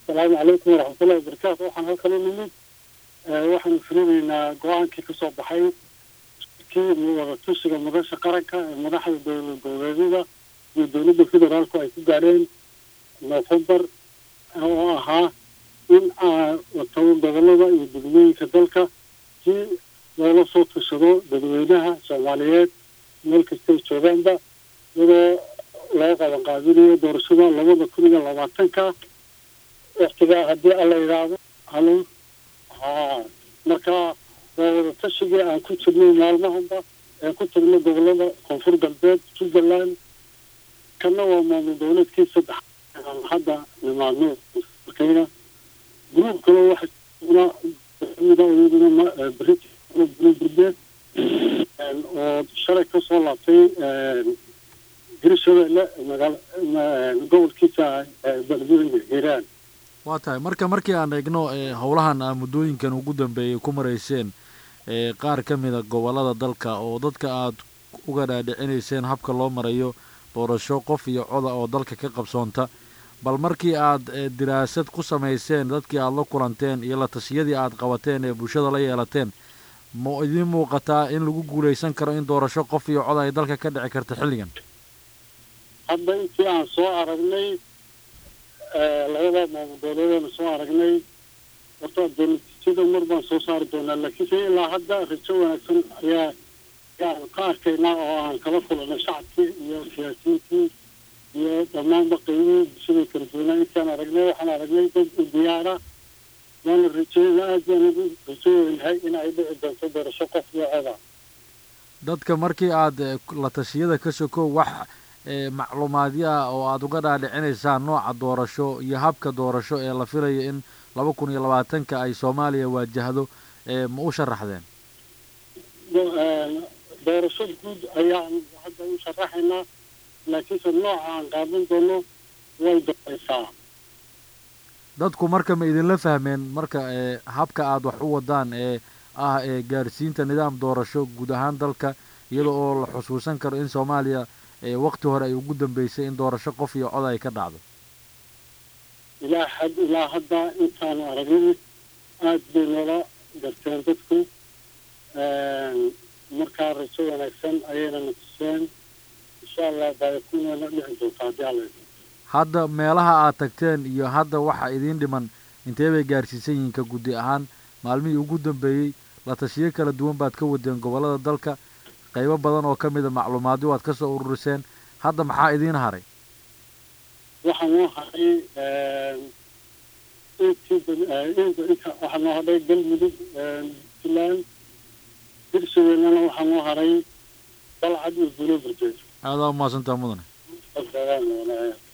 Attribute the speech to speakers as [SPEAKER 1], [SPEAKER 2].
[SPEAKER 1] asalaamu calaykum waraxmatullahi wabarakaatu waxaan halkan u nimid waxaanu fulinaynaa go-aankii ka soo baxay kii wada tushiga madasha qaranka ee madaxda dowlad goboleedyada iyo dowladda federaalku ay ku gaadheen nofembar oo ahaa in watabo gobolada iyo degmooyinka dalka si loola soo tushado dadweynaha soomaaliyeed meel kastay joogaanba iyadoo loo qaban qaadinayo doorashada labada kun iyo labaatanka waktigaa haddii alla yidhaahdo halo ha marka waa wada tashigii aan ku jirnay maalmahanba aan ku tagnay gobolada koonfur galbeed jubbaland kana waa maamul dowleedkii saddex aan hadda nimaadno markayna gruub kale waxauna iyaduna brit burbeed oo shalay kasoo laabtay hirshabelle magaal gobolkiisa beledweyne hiiraan
[SPEAKER 2] waa tahay marka markii aan eegno howlahan aa muddooyinkan ugu dambeeyay ku marayseen qaar ka mida gobolada dalka oo dadka aada uga dhaadhicinayseen habka loo marayo doorasho qof iyo coda oo dalka ka qabsoonta bal markii aad diraasad ku samayseen dadkii aada la kulanteen iyo la tashiyadii aada qabateen ee bulshada la yeelateen ma idiin muuqataa in lagu guulaysan karo in doorasho qof iyo cod ay dalka ka dhici karta xilligan
[SPEAKER 1] hadda intii aan soo aragnay labada maamul dowladeena soo aragnay horta dowladjada mar baan soo saari doonaa laakiinse ilaa hadda rajo wanaagsan ayaa ayaan ka arkaynaa oo aan kala kulanay shacabkii iyo siyaasiyiintii iyo dhammaanba qaybihii bulshada kala duwanaa intaan aragnay waxaan aragnay dad diyaara waana rajeyna aad baan ugu rajooynahay in ay dhici doonto doorasho qof iyo coda
[SPEAKER 2] dadka markii aada la tashiyada ka sokow wax macluumaadyo ah oo aada uga dhaadhicinaysaan nooca doorasho iyo habka doorasho ee la filayo in laba kun iyo labaatanka ay soomaaliya waajahdo ma u sharaxdeen
[SPEAKER 1] doorasho guud ayaan hadda u sharaxaynaa laakiinse nooca aan qaadan doono way dambaysaa
[SPEAKER 2] dadku marka ma idinla fahmeen marka habka aada wax u wadaan ee ah ee gaarsiinta nidaam doorasho guud ahaan dalka iyada oo la xusuusan karo in soomaaliya wakti hore ay ugu dambeysay in doorasho qof iyo cod ay ka dhacdo
[SPEAKER 1] ilaa had ilaa hadda intaanu aragnay aada bay noola garteen dadku markaa rajo wanaagsan ayayna na tuseen insha allah baayakuneena dhici doonta haddii alla
[SPEAKER 2] hadda meelaha aad tagteen iyo hadda waxa idiin dhiman intee bay gaarsiisan yihiin ka guddi ahaan maalmihii ugu dambeeyey la tashiyo kala duwan baad ka wadeen gobollada dalka qaybo badan oo ka mida macluumaadyo waad ka soo ururiseen hadda maxaa idiin haray
[SPEAKER 1] waxaa noo haray waxaa noo hadhay galmudug puntland hirshabeellena waxaa noo haray balcad iyo bulo burjeed
[SPEAKER 2] aadaa umahadsantaa mudane